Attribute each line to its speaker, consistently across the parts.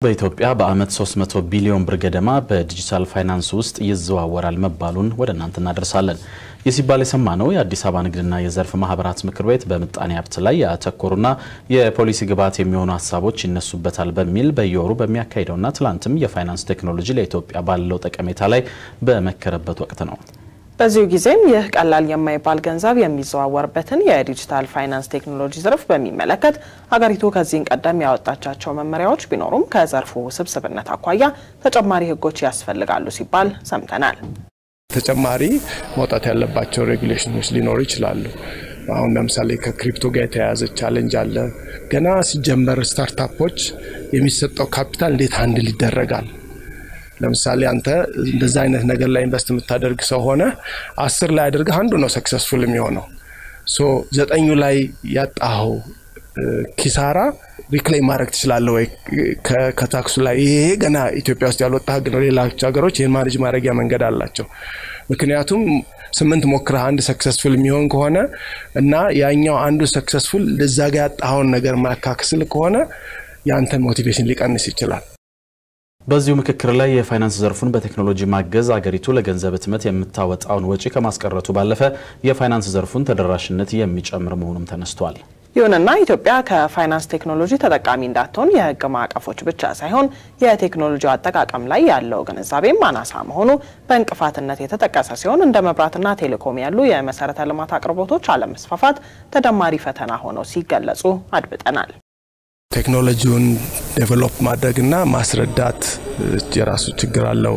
Speaker 1: በኢትዮጵያ በዓመት 300 ቢሊዮን ብር ገደማ በዲጂታል ፋይናንስ ውስጥ ይዘዋወራል መባሉን ወደ እናንተ እናደርሳለን። ይህ ሲባል የሰማነው የአዲስ አበባ ንግድና የዘርፍ ማህበራት ምክር ቤት በምጣኔ ሀብት ላይ ያተኮሩና የፖሊሲ ግብዓት የሚሆኑ ሀሳቦች ይነሱበታል በሚል በየወሩ በሚያካሂደውና ትላንትም የፋይናንስ ቴክኖሎጂ ለኢትዮጵያ ባለው ጠቀሜታ ላይ በመከረበት ወቅት ነው።
Speaker 2: በዚሁ ጊዜም ይህ ቀላል የማይባል ገንዘብ የሚዘዋወርበትን የዲጂታል ፋይናንስ ቴክኖሎጂ ዘርፍ በሚመለከት ሀገሪቱ ከዚህን ቀደም ያወጣቻቸው መመሪያዎች ቢኖሩም ከዘርፉ ውስብስብነት አኳያ ተጨማሪ ሕጎች ያስፈልጋሉ ሲባል ሰምተናል።
Speaker 3: ተጨማሪ መውጣት ያለባቸው ሬጉሌሽኖች ሊኖሩ ይችላሉ። አሁን ለምሳሌ ከክሪፕቶ ጋር የተያያዘ ቻሌንጅ አለ። ገና ሲጀመር ስታርታፖች የሚሰጠው ካፒታል እንዴት አንድል ይደረጋል? ለምሳሌ አንተ እንደዛ አይነት ነገር ላይ ኢንቨስት የምታደርግ ሰው ሆነ አስር ላይ አድርገህ አንዱ ነው ሰክሰስፉል የሚሆነው ሶ ዘጠኙ ላይ ያጣኸው ኪሳራ ሪክሌም ማድረግ ትችላለህ ወይ ከታክሱ ላይ? ይሄ ገና ኢትዮጵያ ውስጥ ያልወጣ ህግ ነው። ሌሎች ሀገሮች ይህን ማኔጅ ማድረጊያ መንገድ አላቸው። ምክንያቱም ስምንት ሞክረህ አንድ ሰክሰስፉል የሚሆን ከሆነ እና ያኛው አንዱ ሰክሰስፉል እዛ ጋ ያጣኸውን ነገር ማካክስል ከሆነ የአንተን ሞቲቬሽን ሊቀንስ ይችላል።
Speaker 1: በዚሁ ምክክር ላይ የፋይናንስ ዘርፉን በቴክኖሎጂ ማገዝ አገሪቱ ለገንዘብ ህትመት የምታወጣውን ወጪ ከማስቀረቱ ባለፈ የፋይናንስ ዘርፉን ተደራሽነት የሚጨምር መሆኑም ተነስቷል።
Speaker 2: ይሁንና ኢትዮጵያ ከፋይናንስ ቴክኖሎጂ ተጠቃሚ እንዳትሆን የህግ ማዕቀፎች ብቻ ሳይሆን የቴክኖሎጂ አጠቃቀም ላይ ያለው ግንዛቤም አናሳ መሆኑ በእንቅፋትነት የተጠቀሰ ሲሆን እንደ መብራትና ቴሌኮም ያሉ የመሰረተ ልማት አቅርቦቶች አለመስፋፋት ተደማሪ ፈተና ሆነው ሲገለጹ አድብጠናል።
Speaker 3: ቴክኖሎጂውን ዴቨሎፕ ማድረግና ማስረዳት የራሱ ችግር አለው።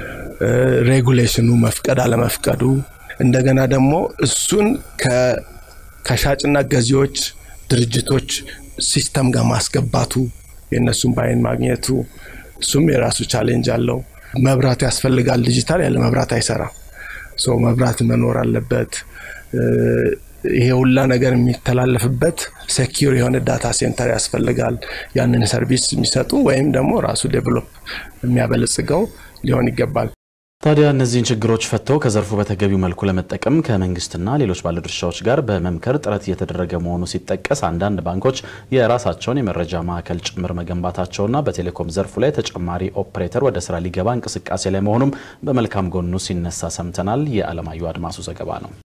Speaker 3: ሬጉሌሽኑ መፍቀድ አለመፍቀዱ፣ እንደገና ደግሞ እሱን ከሻጭና ገዢዎች ድርጅቶች ሲስተም ጋር ማስገባቱ የእነሱን ባይን ማግኘቱ እሱም የራሱ ቻሌንጅ አለው። መብራት ያስፈልጋል። ዲጂታል ያለ መብራት አይሰራም። ሶ መብራት መኖር አለበት። ይሄ ሁላ ነገር የሚተላለፍበት ሴኪር የሆነ ዳታ ሴንተር ያስፈልጋል። ያንን ሰርቪስ የሚሰጡ ወይም ደግሞ ራሱ ዴቨሎፕ የሚያበለጽገው ሊሆን ይገባል።
Speaker 1: ታዲያ እነዚህን ችግሮች ፈተው ከዘርፉ በተገቢው መልኩ ለመጠቀም ከመንግስትና ሌሎች ባለድርሻዎች ጋር በመምከር ጥረት እየተደረገ መሆኑ ሲጠቀስ አንዳንድ ባንኮች የራሳቸውን የመረጃ ማዕከል ጭምር መገንባታቸውና በቴሌኮም ዘርፉ ላይ ተጨማሪ ኦፕሬተር ወደ ስራ ሊገባ እንቅስቃሴ ላይ መሆኑም በመልካም ጎኑ ሲነሳ ሰምተናል። የአለማየሁ አድማሱ ዘገባ ነው።